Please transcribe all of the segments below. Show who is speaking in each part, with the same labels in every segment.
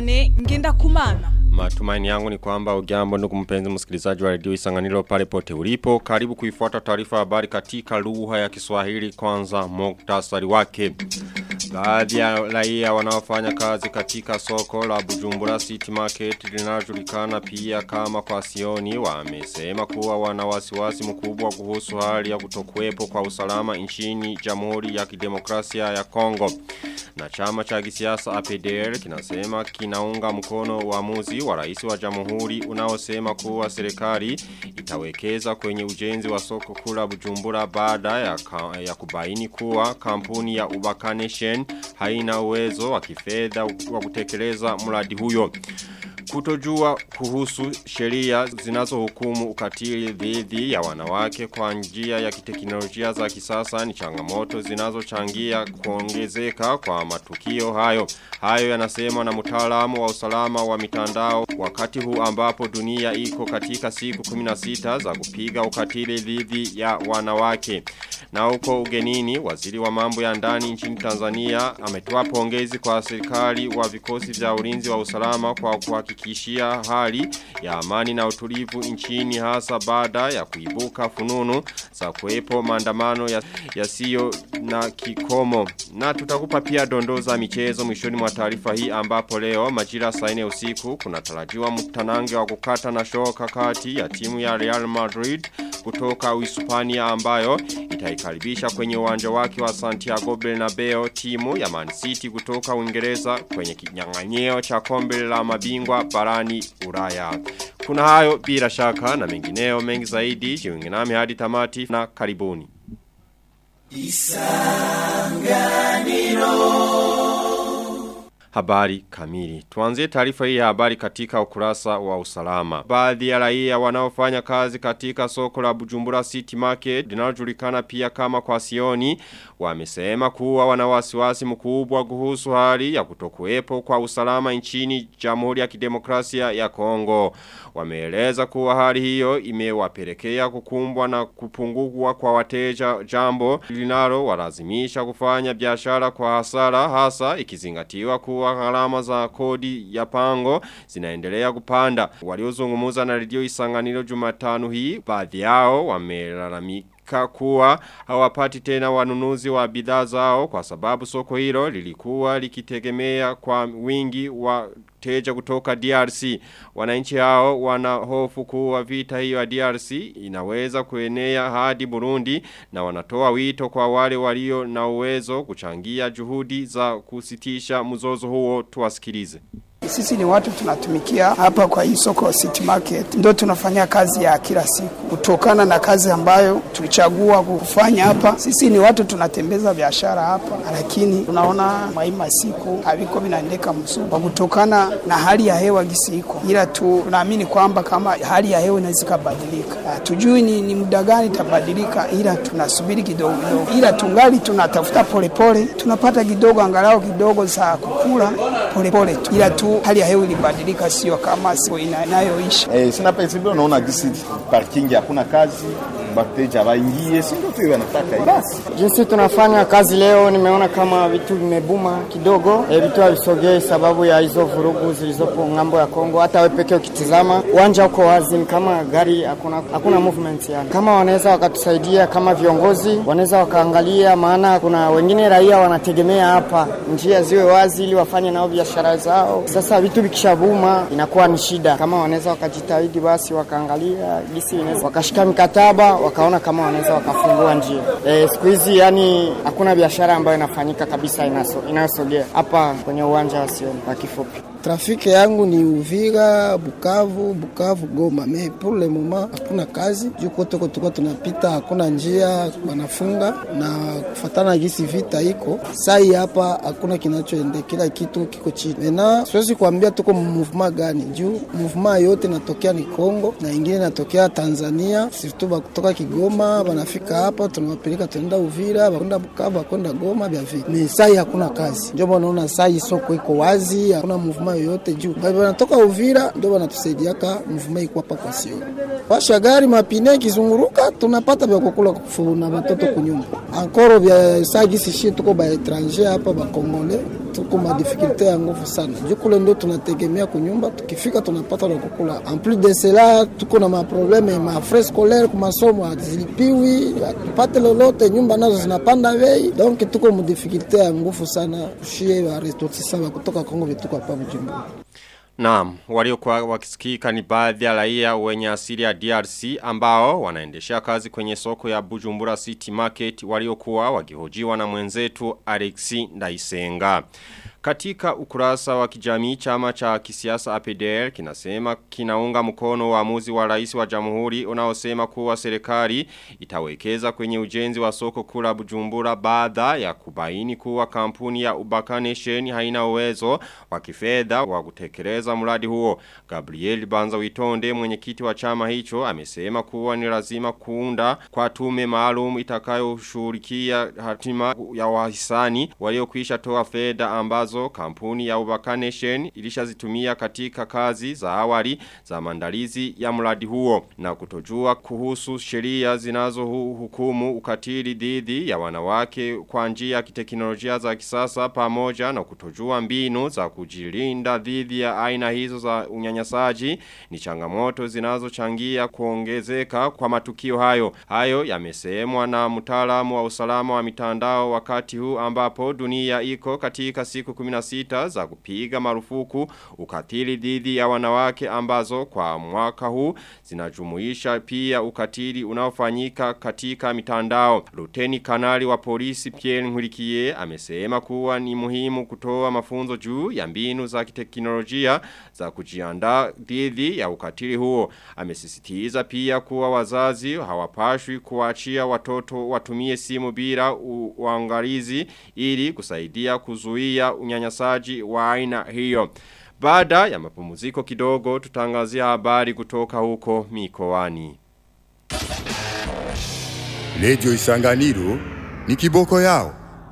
Speaker 1: Diane ngenda kumana.
Speaker 2: Matumaini yangu ni kwamba ujambo ndugu mpenzi msikilizaji wa redio Isanganiro pale pote ulipo. Karibu kuifuata taarifa habari katika lugha ya Kiswahili kwanza muktasari wake. Baadhi ya raia wanaofanya kazi katika soko la Bujumbura City Market linajulikana pia kama kwa Sioni wamesema kuwa wana wasiwasi mkubwa kuhusu hali ya kutokuwepo kwa usalama nchini Jamhuri ya Kidemokrasia ya Kongo. Na chama cha kisiasa APDR kinasema kinaunga mkono uamuzi wa rais wa jamhuri unaosema kuwa serikali itawekeza kwenye ujenzi wa soko kula Bujumbura baada ya, ya kubaini kuwa kampuni ya Ubakaneshen haina uwezo wa kifedha wa kutekeleza mradi huyo. Kutojua kuhusu sheria zinazohukumu ukatili dhidi ya wanawake kwa njia ya kiteknolojia za kisasa ni changamoto zinazochangia kuongezeka kwa matukio hayo. Hayo yanasemwa na mtaalamu wa usalama wa mitandao wakati huu ambapo dunia iko katika siku 16 za kupiga ukatili dhidi ya wanawake. Na huko ugenini, waziri wa mambo ya ndani nchini Tanzania ametoa pongezi kwa serikali wa vikosi vya ulinzi wa usalama kwa kuhakikishia hali ya amani na utulivu nchini hasa baada ya kuibuka fununu za kuwepo maandamano yasiyo ya na kikomo. Na tutakupa pia dondoo za michezo mwishoni mwa taarifa hii ambapo leo majira saa 4 usiku kunatarajiwa mtanange wa kukata na shoka kati ya timu ya Real Madrid kutoka Uhispania ambayo itaikaribisha kwenye uwanja wake wa Santiago Bernabeu timu ya Man City kutoka Uingereza kwenye kinyang'anyeo cha kombe la mabingwa barani Ulaya. Kuna hayo bila shaka na mengineo mengi zaidi jiunge nami hadi tamati na karibuni. Habari kamili. Tuanzie taarifa hii ya habari katika ukurasa wa usalama. Baadhi ya raia wanaofanya kazi katika soko la Bujumbura City Market linalojulikana pia kama kwa Sioni wamesema kuwa wana wasiwasi mkubwa kuhusu hali ya kutokuwepo kwa usalama nchini Jamhuri ya Kidemokrasia ya Kongo. Wameeleza kuwa hali hiyo imewapelekea kukumbwa na kupungua kwa wateja jambo linalo walazimisha kufanya biashara kwa hasara hasa ikizingatiwa kuwa gharama za kodi ya pango zinaendelea kupanda. Waliozungumza na redio Isanganiro Jumatano hii baadhi yao wamelalamika kuwa hawapati tena wanunuzi wa bidhaa zao kwa sababu soko hilo lilikuwa likitegemea kwa wingi wa teja kutoka DRC. Wananchi hao wana hofu kuwa vita hiyo ya DRC inaweza kuenea hadi Burundi na wanatoa wito kwa wale walio na uwezo kuchangia juhudi za kusitisha mzozo huo tuwasikilize.
Speaker 3: Sisi ni watu tunatumikia hapa kwa hii soko City Market, ndio tunafanya kazi ya kila siku kutokana na kazi ambayo tulichagua kufanya hapa. Sisi ni watu tunatembeza biashara hapa, lakini tunaona maima siku haviko vinaendeka mzuri kwa kutokana na hali ya hewa gisi iko, ila tu tunaamini kwamba kama hali ya hewa inaweza kubadilika, tujui ni, ni muda gani itabadilika, ila tunasubiri kidogo kidogo, ila tungali tunatafuta polepole, tunapata kidogo angalau kidogo za kukula polepole tu, ila tu hali ya hewa ilibadilika, sio kama siku inayoisha.
Speaker 4: Eh, sina pesa bila unaona gisi parking hakuna kazi wateja waingie, si ndio tu wanataka basi.
Speaker 5: Jinsi tunafanya kazi leo, nimeona kama vitu vimebuma kidogo, e, vitu havisogei sababu ya hizo vurugu zilizopo ng'ambo ya Kongo. Hata wewe pekee ukitizama uwanja uko wazi, kama gari hakuna, hakuna movement yani. Kama wanaweza wakatusaidia kama viongozi, wanaweza wakaangalia, maana kuna wengine raia wanategemea hapa njia ziwe wazi ili wafanye nao biashara zao. Sasa vitu vikishabuma inakuwa ni shida. Kama wanaweza wakajitahidi, basi wakaangalia gisi wakashika mikataba wakaona kama wanaweza wakafungua njia. E, siku hizi yani hakuna biashara ambayo inafanyika kabisa inayosogea hapa kwenye uwanja wa Sioni kwa kifupi.
Speaker 6: Trafiki yangu ni Uvira, Bukavu, Bukavu, Goma. Me pour le moment hakuna kazi juu kote kote tunapita, hakuna njia, wanafunga na kufatana gisi vita iko sai hapa, hakuna kinachoende, kila kitu kiko chini. Mena siwezi kuambia tuko movement gani juu movement yote natokea ni Kongo na ingine natokea Tanzania, surtout kutoka Kigoma wanafika hapa, tunawapeleka tunaenda Uvira, wakwenda Bukavu, wakwenda Goma vya vile. Me sai hakuna kazi, ndio wanaona sai soko iko wazi, hakuna movement yoyote juu wanatoka Uvira ndio wanatusaidiaka mvuma iko hapa kwa sio washa gari mapine kizunguruka tunapata vya kukula na watoto kunyumba ankoro vya sagisi shi tuko ba etranger hapa ba kongole tuko madifikilte ya nguvu sana juu kule ndio tunategemea kunyumba, tukifika tunapata na kukula. En plus de cela tuko na maprobleme ma frais scolaire kwa masomo hazilipiwi, tupate lolote, nyumba nazo zinapanda bei, donc tuko madifikilte ya nguvu sana kushie wa ressortissants kutoka Kongo vituko hapa Bujumbura.
Speaker 2: Naam, waliokuwa wakisikika ni baadhi ya raia wenye asili ya DRC ambao wanaendesha kazi kwenye soko ya Bujumbura City Market waliokuwa wakihojiwa na mwenzetu Alexi Ndaisenga. Katika ukurasa wa kijamii chama cha kisiasa APDL kinasema kinaunga mkono uamuzi wa rais wa jamhuri unaosema kuwa serikali itawekeza kwenye ujenzi wa soko kula Bujumbura baada ya kubaini kuwa kampuni ya Ubaka Nation haina uwezo wa kifedha wa kutekeleza mradi huo. Gabriel Banza Witonde mwenyekiti wa chama hicho amesema kuwa ni lazima kuunda kwa tume maalum itakayoshughulikia hatima ya wahisani waliokwisha toa fedha ambazo kampuni ya Ubaka Nation ilishazitumia katika kazi za awali za maandalizi ya mradi huo na kutojua kuhusu sheria zinazohukumu ukatili dhidi ya wanawake kwa njia ya kiteknolojia za kisasa pamoja na kutojua mbinu za kujilinda dhidi ya aina hizo za unyanyasaji ni changamoto zinazochangia kuongezeka kwa matukio hayo. Hayo yamesemwa na mtaalamu wa usalama wa mitandao wakati huu ambapo dunia iko katika siku 16 za kupiga marufuku ukatili dhidi ya wanawake ambazo kwa mwaka huu zinajumuisha pia ukatili unaofanyika katika mitandao. Luteni kanali wa polisi Pierre Nkurikiye amesema kuwa ni muhimu kutoa mafunzo juu ya mbinu za kiteknolojia za kujiandaa dhidi ya ukatili huo. Amesisitiza pia kuwa wazazi hawapashwi kuachia watoto watumie simu bila uangalizi ili kusaidia kuzuia unyanyasaji wa aina hiyo. Baada ya mapumziko kidogo tutangazia habari kutoka huko mikoani.
Speaker 1: Lejo Isanganiro ni kiboko yao.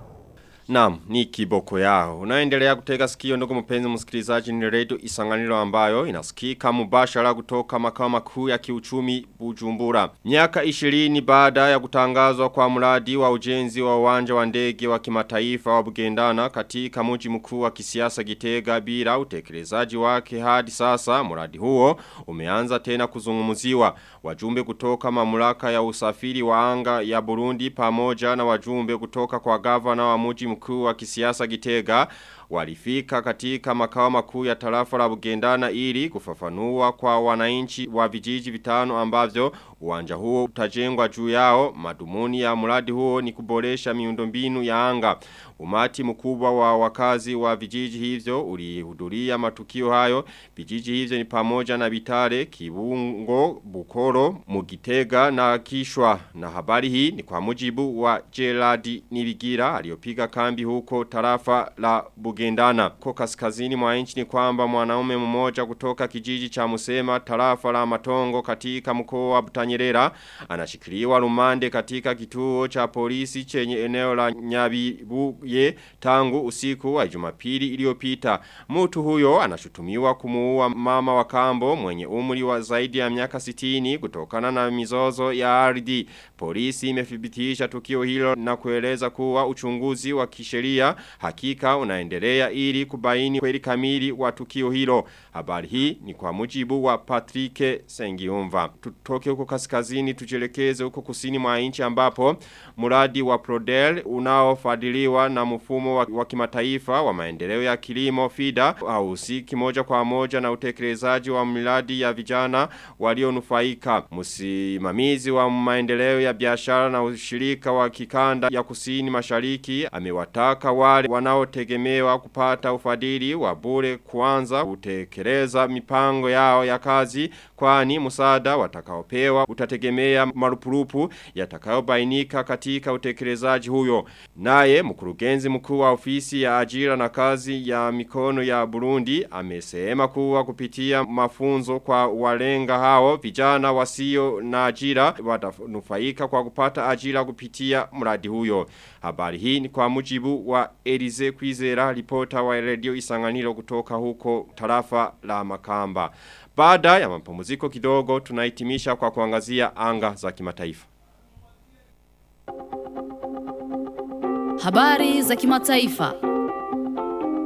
Speaker 2: Naam, ni kiboko yao. Unaendelea kutega sikio ndugu mpenzi msikilizaji ni radio isanganiro ambayo inasikika mubashara kutoka makao makuu ya kiuchumi Bujumbura. Miaka 20 baada ya kutangazwa kwa mradi wa ujenzi wa uwanja wa ndege wa kimataifa wa Bugendana katika mji mkuu wa kisiasa Gitega bila utekelezaji wake hadi sasa mradi huo umeanza tena kuzungumziwa. Wajumbe kutoka mamlaka ya usafiri wa anga ya Burundi pamoja na wajumbe kutoka kwa gavana wa mji mkuu wa kisiasa Gitega walifika katika makao makuu ya tarafa la Bugendana ili kufafanua kwa wananchi wa vijiji vitano ambavyo uwanja huo utajengwa juu yao madumuni ya mradi huo ni kuboresha miundombinu ya anga umati mkubwa wa wakazi wa vijiji hivyo ulihudhuria matukio hayo vijiji hivyo ni pamoja na Bitare Kibungo Bukoro Mugitega na Kishwa na habari hii ni kwa mujibu wa Gerard Nibigira aliyopiga kambi huko tarafa la Bugendana kwa kaskazini mwa nchi ni kwamba mwanaume mmoja kutoka kijiji cha Musema tarafa la Matongo katika mkoa wa Butanyerera anashikiliwa rumande katika kituo cha polisi chenye eneo la Nyabibuye tangu usiku wa Jumapili iliyopita mtu huyo anashutumiwa kumuua mama wa kambo mwenye umri wa zaidi ya miaka 60 kutokana na mizozo ya ardhi polisi imethibitisha tukio hilo na kueleza kuwa uchunguzi wa kisheria hakika unaendelea ili kubaini kweli kamili wa tukio hilo. Habari hii ni kwa mujibu wa Patrick Sengiumva. Tutoke huko kaskazini tujelekeze huko kusini mwa nchi ambapo mradi wa Prodel unaofadhiliwa na mfumo wa, wa kimataifa wa maendeleo ya kilimo FIDA hausiki moja kwa moja na utekelezaji wa miradi ya vijana walionufaika. Msimamizi wa maendeleo ya biashara na ushirika wa kikanda ya kusini mashariki amewataka wale wanaotegemewa kupata ufadhili wa bure kuanza kutekeleza mipango yao ya kazi kwani msaada watakaopewa utategemea marupurupu yatakayobainika katika utekelezaji huyo. Naye mkurugenzi mkuu wa ofisi ya ajira na kazi ya mikono ya Burundi amesema kuwa kupitia mafunzo kwa walenga hao vijana wasio na ajira watanufaika kwa kupata ajira kupitia mradi huyo. Habari hii ni kwa mujibu wa Elize Kwizera ripota wa radio Isanganiro kutoka huko tarafa la Makamba. Baada ya mapumziko kidogo tunahitimisha kwa kuangazia anga za kimataifa.
Speaker 7: Habari za kimataifa.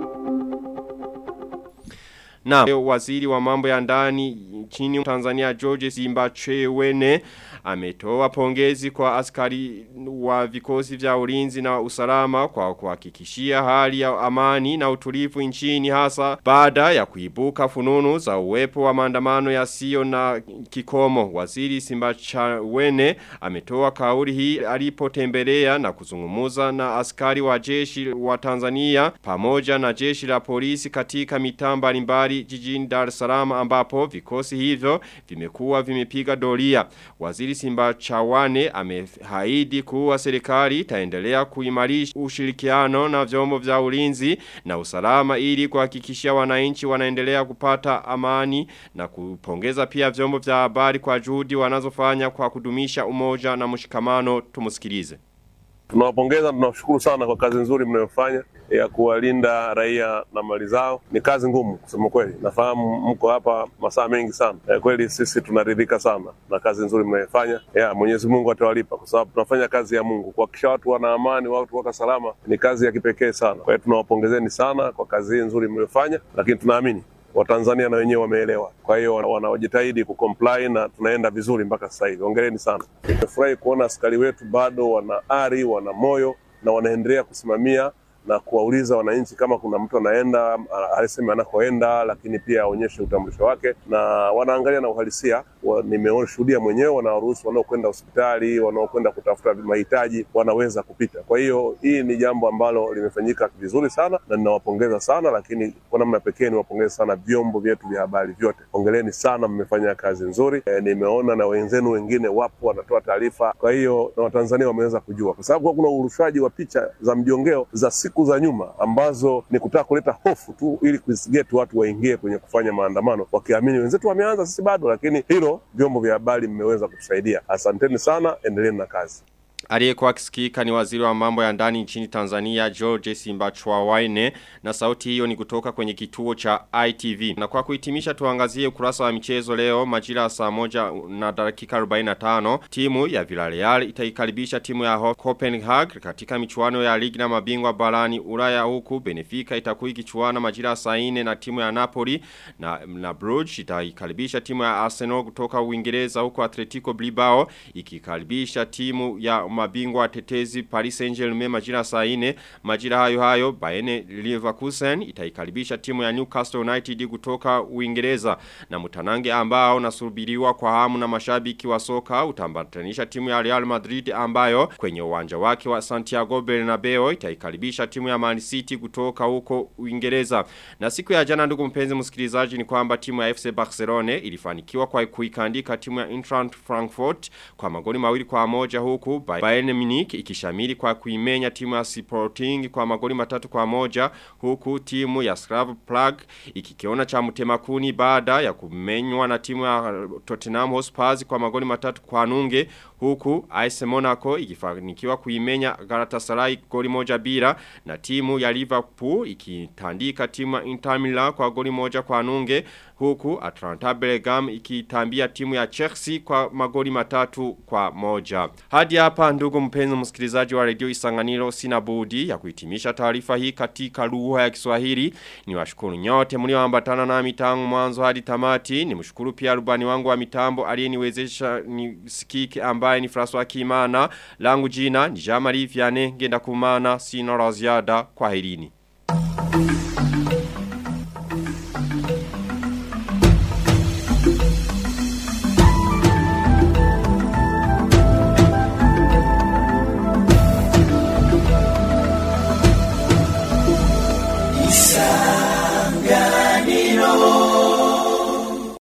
Speaker 2: Na waziri wa mambo ya ndani nchini Tanzania George Simbachawene ametoa pongezi kwa askari wa vikosi vya ulinzi na usalama kwa kuhakikishia hali ya amani na utulivu nchini hasa baada ya kuibuka fununu za uwepo wa maandamano yasiyo na kikomo. Waziri Simbachawene ametoa kauli hii alipotembelea na kuzungumuza na askari wa jeshi wa Tanzania pamoja na jeshi la polisi katika mitaa mbalimbali jijini Dar es Salaam ambapo vikosi hivyo vimekuwa vimepiga doria. Waziri Simba Chawane amehaidi kuwa serikali itaendelea kuimarisha ushirikiano na vyombo vya ulinzi na usalama ili kuhakikishia wananchi wanaendelea kupata amani na kupongeza pia vyombo vya habari kwa juhudi wanazofanya kwa kudumisha umoja na mshikamano tumusikilize.
Speaker 7: Tunawapongeza, tunawashukuru sana kwa kazi nzuri mnayofanya ya kuwalinda raia na mali zao. Ni kazi ngumu kusema kweli, nafahamu mko hapa masaa mengi sana. E, kweli sisi tunaridhika sana na kazi nzuri mnayofanya. Ya Mwenyezi Mungu atawalipa kwa sababu tunafanya kazi ya Mungu. Kuhakikisha watu wana amani, watu wako salama ni kazi ya kipekee sana. Kwa hiyo tunawapongezeni sana kwa kazi hii nzuri mliyofanya, lakini tunaamini Watanzania na wenyewe wameelewa. Kwa hiyo wanaojitahidi kucomply na tunaenda vizuri mpaka sasa hivi. Hongereni sana. Nimefurahi kuona askari wetu bado wana ari, wana moyo na wanaendelea kusimamia na kuwauliza wananchi kama kuna mtu anaenda aliseme anakoenda, lakini pia aonyeshe utambulisho wake, na wanaangalia na uhalisia. Nimeshuhudia mwenyewe, wanawaruhusu wanaokwenda hospitali, wanaokwenda kutafuta mahitaji wanaweza kupita. Kwa hiyo hii ni jambo ambalo limefanyika vizuri sana na ninawapongeza sana, lakini kwa namna pekee niwapongeze sana vyombo vyetu vya habari vyote. Hongereni sana, mmefanya kazi nzuri. E, nimeona na wenzenu wengine wapo wanatoa taarifa, kwa hiyo na Watanzania wameweza kujua, kwa sababu kuna urushaji wa picha za mjongeo za siku za nyuma ambazo ni kutaka kuleta hofu tu ili kuisigeti watu waingie kwenye kufanya maandamano wakiamini wenzetu wameanza, sisi bado. Lakini hilo vyombo vya habari mmeweza kutusaidia. Asanteni sana, endeleeni na kazi.
Speaker 2: Aliyekuwa akisikika ni waziri wa mambo ya ndani nchini Tanzania George Simbachawene na sauti hiyo ni kutoka kwenye kituo cha ITV. Na kwa kuhitimisha tuangazie ukurasa wa michezo leo majira saa moja na dakika 45 timu ya Villarreal itaikaribisha timu ya Copenhagen katika michuano ya ligi na mabingwa barani Ulaya huku Benfica itakuwa ikichuana majira saa 4 na timu ya Napoli na na Bruges itaikaribisha timu ya Arsenal kutoka Uingereza huku Atletico Bilbao ikikaribisha timu ya mabingwa tetezi Paris Saint-Germain majira saa 4 majira hayo hayo Bayern Leverkusen itaikaribisha timu ya Newcastle United kutoka Uingereza na mtanange ambao nasubiriwa kwa hamu na mashabiki wa soka utambatanisha timu ya Real Madrid ambayo kwenye uwanja wake wa Santiago Bernabeu itaikaribisha timu ya Man City kutoka huko Uingereza na siku ya jana ndugu mpenzi msikilizaji ni kwamba timu ya FC Barcelona ilifanikiwa kwa kuikandika timu ya Eintracht Frankfurt kwa magoli mawili kwa moja huku Bayern Munich ikishamiri kwa kuimenya timu ya Sporting kwa magoli matatu kwa moja huku timu ya Slav Prague ikikiona cha mtemakuni baada ya kumenywa na timu ya Tottenham Hotspur kwa magoli matatu kwa nunge huku AS Monaco ikifanikiwa kuimenya Galatasaray goli moja bila na timu ya Liverpool ikitandika timu ya Inter Milan kwa goli moja kwa nunge huku Atlanta Bellingham ikitambia timu ya Chelsea kwa magoli matatu kwa moja. Hadi hapa ndugu mpenzi msikilizaji wa Radio Isanganiro sina budi ya kuhitimisha taarifa hii katika lugha ya Kiswahili. Niwashukuru nyote mlioambatana nami tangu mwanzo hadi tamati. Nimshukuru pia rubani wangu wa mitambo aliyeniwezesha nisikike ambaye ni François Kimana. Langu jina ni Jean-Marie Vianney ngenda kumana sina la ziada kwa herini.